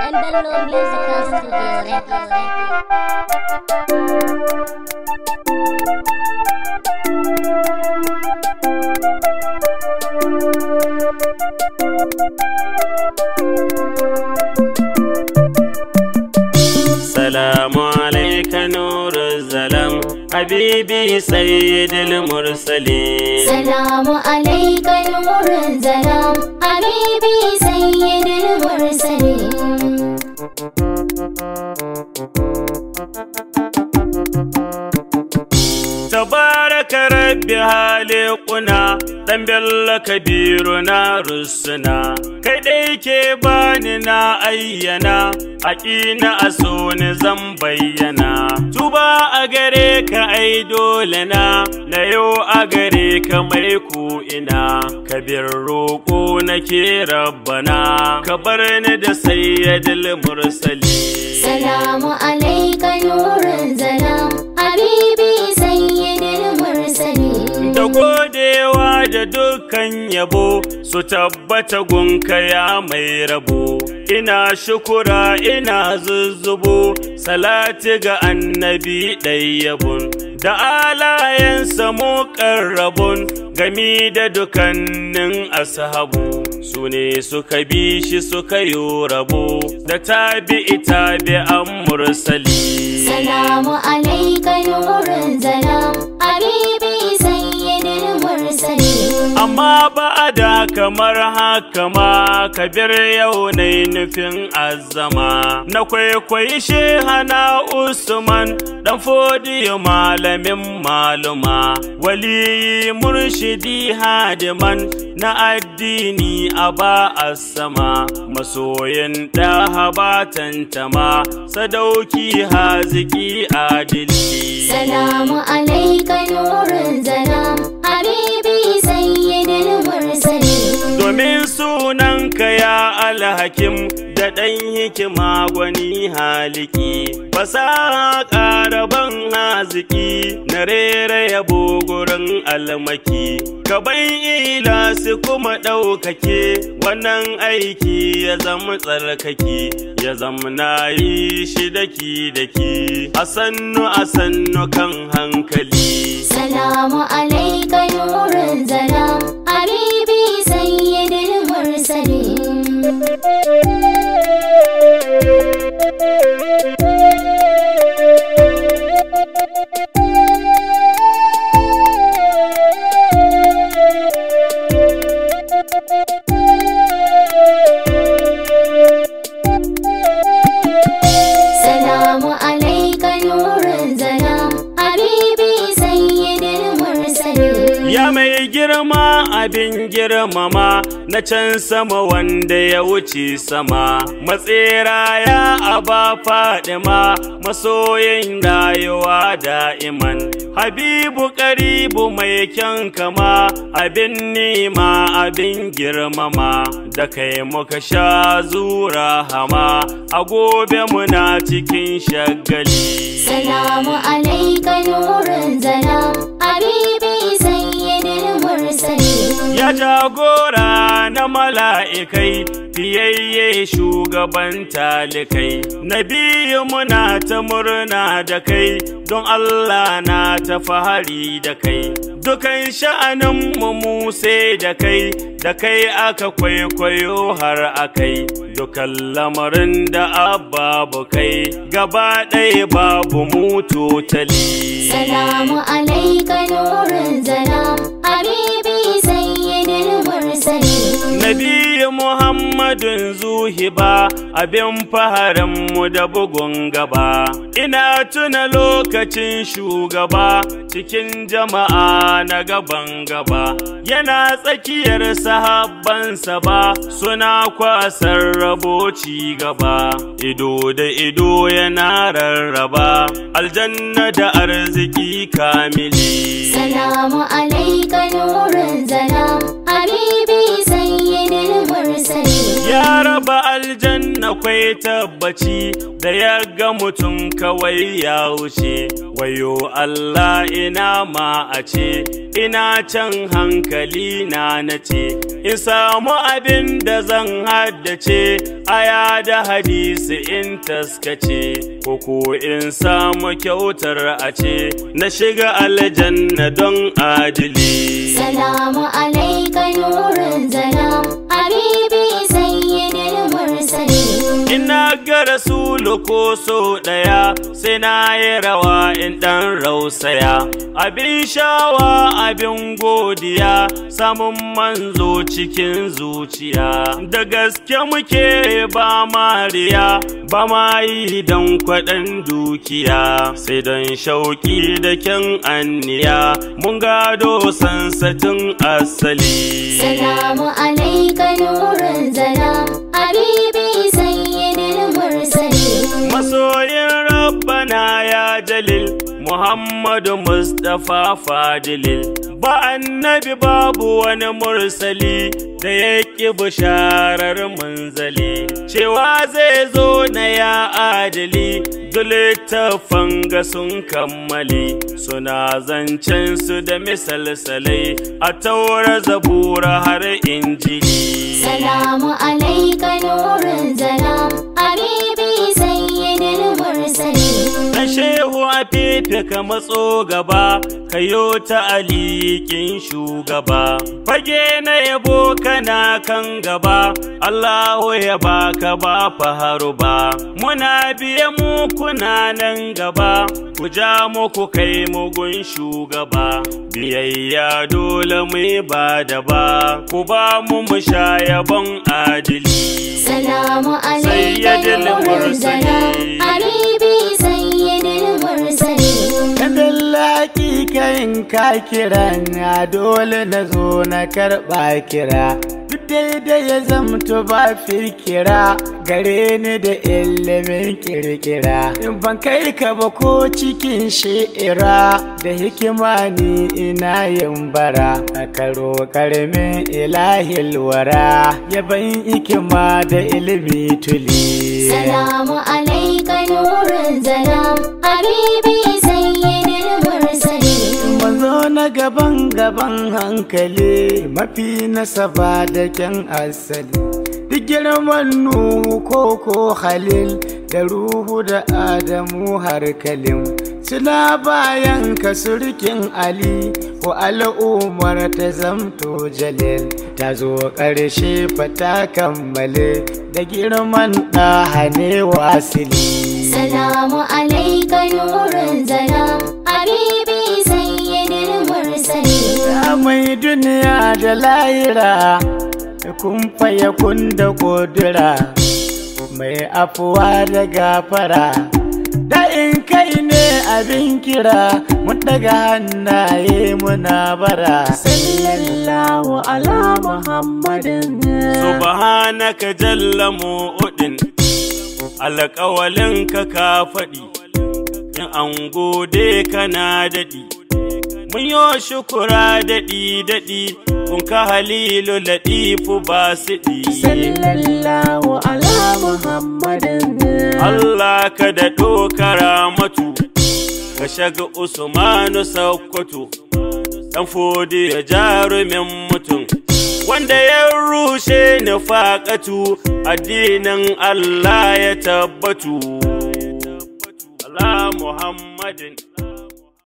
and Bello Musical Studio Records. سلام عليك نور الظلام حبيبي سيد المرسلين سلام عليك نور الظلام حبيبي سيد المرسلين تبارك ربي هالقنا dan bello kabiru na rusuna kai dai ke bani na ayyana haƙina a so ni zan bayyana tuba a gare ka ai dole na na yau a gare ka mai ku ina kabir roƙo nake rabbana ka bar ni da sayyidul mursali سلام عليك نور الظلام حبيبي سيد المرسلين da godewa da dukkan yabo su tabbata gunka ya mai rabo ina shukura ina zuzzubo salati ga annabi ɗayyabun da alayensa mu rabon gami da dukannin ashabu su ne suka bi shi suka yi rabo da tabi'i tabi'an mursali سلام عليك نور الظلام حبيبي سيد المرسلين amma ba da kamar haka ma kabir yau na nufin azama na kwaikwayi shehana usman dan fodiyo malamin maluma waliyi murshidi hadiman na addini a ba a sama masoyin ɗaha ba tantama sadauki haziki adili سلام عليك نور الظلام حبيبي سيد المرسلين domin sunanka ya alhakim da ɗan hikima gwani haliki fasaha ƙaraban haziki na rera yabo gurin almaki gaban ilasi kuma ɗaukake wannan aiki ya zama tsarkake ya zama na yi shi daki daki a sannu a sannu kan hankali سلام عليك نور الظلام حبيبي سيد المرسلين سلام عليك نور الظلام حبيبي سيد المرسلين Ya mai girma abin girmama na can sama wanda ya wuce sama, matsera ya aba fadima masoyin rayuwa da'iman. Habibu karibu mai kyan kama abin nema abin girmama da kai muka sha zura hama a gobe muna cikin shagali. سلام عليك نور الظلام حبيبي سيد المرسلين Ya jagora na mala'ikai, fiyayye shugaban talikai, Nabiyu muna ta murna da kai, don Allah na ta fahari da kai. Dukan sha'aninmu mu sai da kai, da kai aka kwaikwayo har akai. Dukan lamarin da babu kai, gaba ɗaya babu mu totali. سلام عليك نور الظلام حبيبي سيد المرسلين Nabi Muhammadun zuhiba abin faharinmu da bugun gaba. Ina tuna lokacin shugaba cikin jama'a na gaban gaba. Yana tsakiyar sahabbansa ba suna kwasar rabo ci gaba. Ido da ido yana rarraba aljanna da arziki kamili. سلام عليك نور الظلام حبيبي سيد المرسلين Ya raba aljanna kwai tabbaci da ya ga mutum kawai ya wuce wayo Allah ina ma a ce ina can hankali na nace in samu abin da zan haddace aya da hadisi in taskace ko ko in samu kyautar a ce na shiga aljanna don adili Salamu alaika nurin zalam Habibi sayyidil mursalin Ina ga rasulu ko so ɗaya sai na yi rawa in ɗan rausaya. Abin shawa abin godiya samun manzo cikin zuciya. Da gaske muke ba mariya ba ma yi don kwaɗan dukiya. Sai don shauƙi da kyan anniya mun gado sansatin asali. Salamu alaika nurin zalam Habibi sayyidil mursalin Masoyin Rabbana ya jalil Muhammadu Mustapha Fadilil Ba annabi babu wani mursali da ya ƙi bisharar munzali cewa zai zo na ya adali littattafan ga sun kammali suna zancen su da misalsalai a taura zabura har injili Salamu alaika nurin zalam Habibi sayyidil mursalin Na shehu a fefe ka matso gaba, ka yo ta alikin shugaba. Fage na yabo kana kan gaba, Allahu ya baka ba faharu ba. Muna biye mu kuna nan gaba, ku ja muku kai mugun shugaba. Biyayya dole mu ba da ba, ku ba mu mu sha yabon adili. Salamu alaika Sayyidil nurin zalam mursalin. Habibi sayyidil mursalin Kadin laƙi kayin ka kira na dole na zo na karɓa kira. Duk daidai ya zamto ba fikira gare ni da ilimin kirkira. In ban kai ka ba ko cikin shi'ira da hikima ni ina yin bara. A karo karmin ilahil wara yaban hikima da ilimi tuli. Salamu alaika nurin zalam Habibi sayyidil mursalin Mazo na gaban gaban hankali mafi nasaba da kyan asali. Duk girman Nuhu ko ko Halil da Ruhu da Adamu har Kalim. Suna bayan ka surkin Ali ko al'ummar ta zamto Jalil. Ta zo ƙarshe fata kammale da girman ɗaha ne wasili. Salamu alaika nurin zalam Habibi sayyidil mursalin Ya mai duniya da lahira kun faye kun da kodura mai afuwa da gafara da in kai ne abin kira mun daga hannaye muna bara sallallahu ala muhammadin subhanaka jalla mu'udin alƙawalin ka ka faɗi in an gode kana daɗi mun yo shukura daɗi daɗi kun ka halilu laɗifu ba siɗi sallallahu ala muhammadin Allah ka daɗo karamatu ka shaga Usmanu Sokoto ɗan fodi ya jarumin mutum wanda ya rushe nufaƙatu addinin Allah ya tabbatu. Allah Muhammadin